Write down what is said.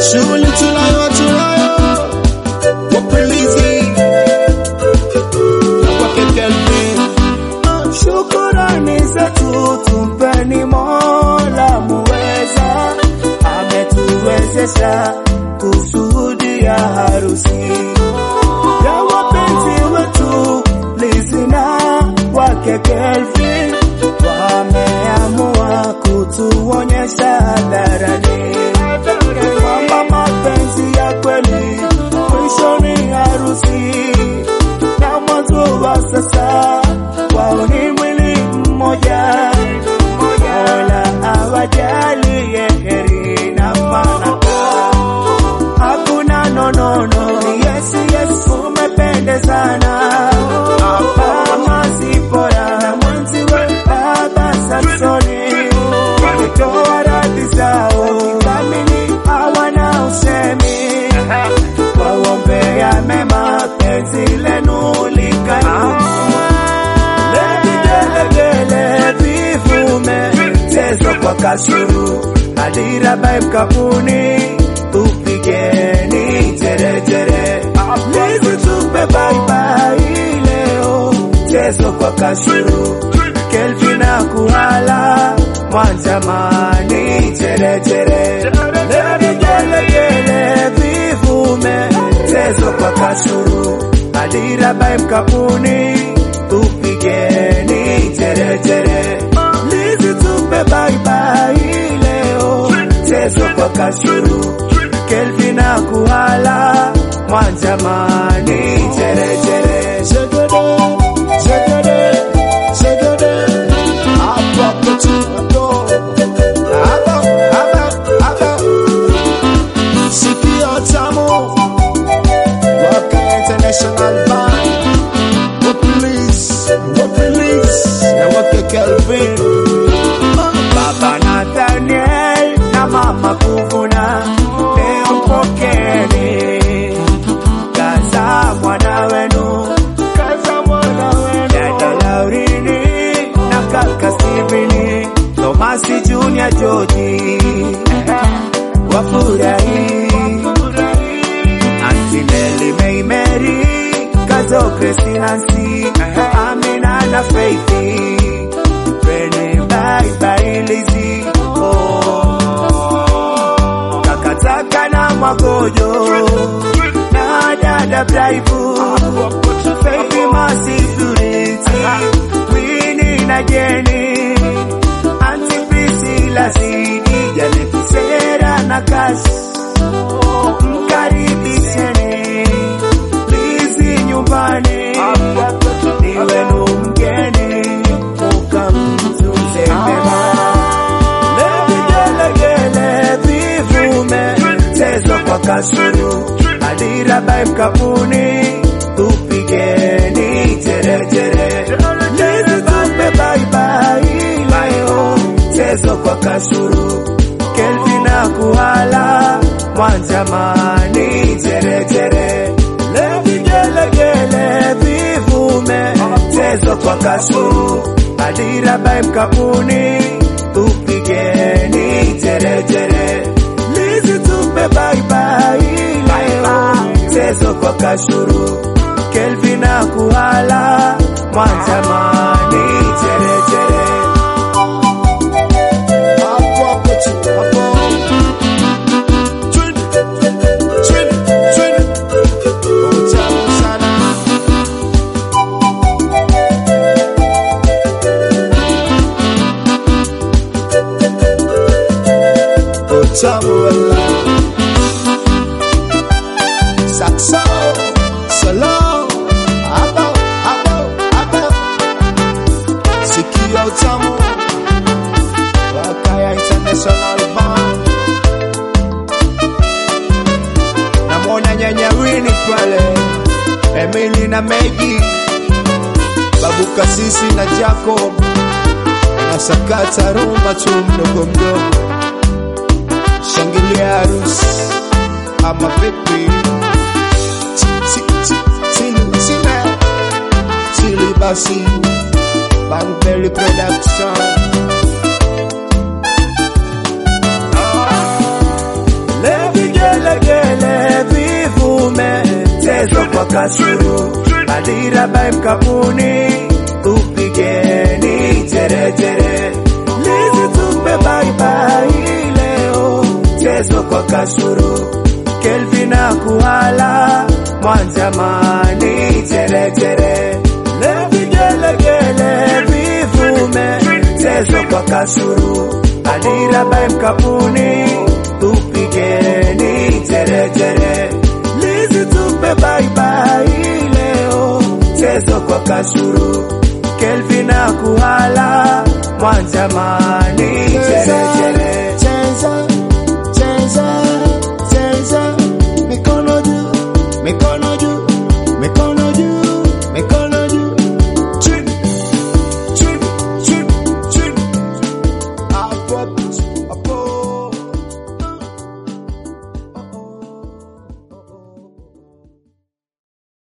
Shughuli tunayo tunayo wapilizi na kwake Kelvin. Shukurani zetu tumpeni Mola muweza, ametuwezesha kushuhudia harusi ya wapenzi wetu Lizina wake Kelvin, wameamua kutuonyesha hadharani kwamba mapenzi ya kweli mwisho ni harusi na mwanzo wa sasa wao ni mwili mmoja. Mola awajalie heri na fanaka, hakuna nonono. Yes, yes, umependezana hapa Mazipora na mwenziwe Baba Samsoni walitoa radhi zao kamili, hawana usemi waombea mema penzi lenu likadumu. Levigelegele vivume chezo kwa kasuru hadira bai mkapuni tupigeni jerejere lizi tupe baibai leo chezo kwa kashuru kelvina kuhala mwanjamani jerejere levigelegele vivume chezo kwa kashuru hadira bai mkapuni tupigeni jerejere lizi tupe baibai leo chezo kwa kashuru kelvina kuhala mwanjamani jerejere Zegede, zegede, zegede. Hapo hapo tu, hapo. Hapo, hapo, hapo. Sikio tamu. Waka International Band. Wapilizi, wapilizi. Na wake Kelvin. Baba Nathaniel na mama Kuvuna, leo mpokeni kaza mwana wenu, kaza mwana wenu, dada Laurini na kaka Steveni, Tomasi Junior George wafurahi, Auntie Mary May Mary, kazo Christina Nancy, Amina na Faithy Penny bye bye Lizzy oh. Takataka na magojo na dada Braibu Faithy Mercy Purity Winnie na Jenny Auntie Priscilla Sidi Janet Sera na Cash Mkaribisheni Lizzy nyumbani ni wenu mgeni mukamtunze mema. Levigelegele vivume chezo kwa kasuru hadira bai mkapuni tupigeni jerejere lizi tupe baibai leo chezo kwa kasuru kelvina kuhala mwanjamani jerejere levigelegele vivume chezo kwa kasuru hadira bai mkapuni tupigeni jerejere lizi tupe baibai leo chezo kwa kashuru kelvina kuhala mwanjamani jerejere Hapo hapo tu, hapo. Twende, twende, twende. Utamu sana. Utamu wala. Sakso, solo. Hapo, hapo, hapo. Sikia utamu. Wakaya International Band. Namwona nyanya Winnie pale, Emily na Maggie, babu Kasisi na Jacob, nasakata rumba tu mdogo mdogo, shangilia harusi ama vipi? Ti- ti- ti- Tili tile tili basi, Bangberry Production. Levigelegele Kasuru, Adira by Mkapuni, upigeni jerejere. Lizi tumbe bye bye leo, chezo kwa Kasuru, Kelvin akuhala, Mwanjamani jerejere. Leo vigelegele vivume, chezo kwa Kasuru, Adira by Mkapuni, upigeni jerejere. Lizi tumbe bye bye leo, chezo kwa Kasuru, Kelvin akuhala, Mwanjamani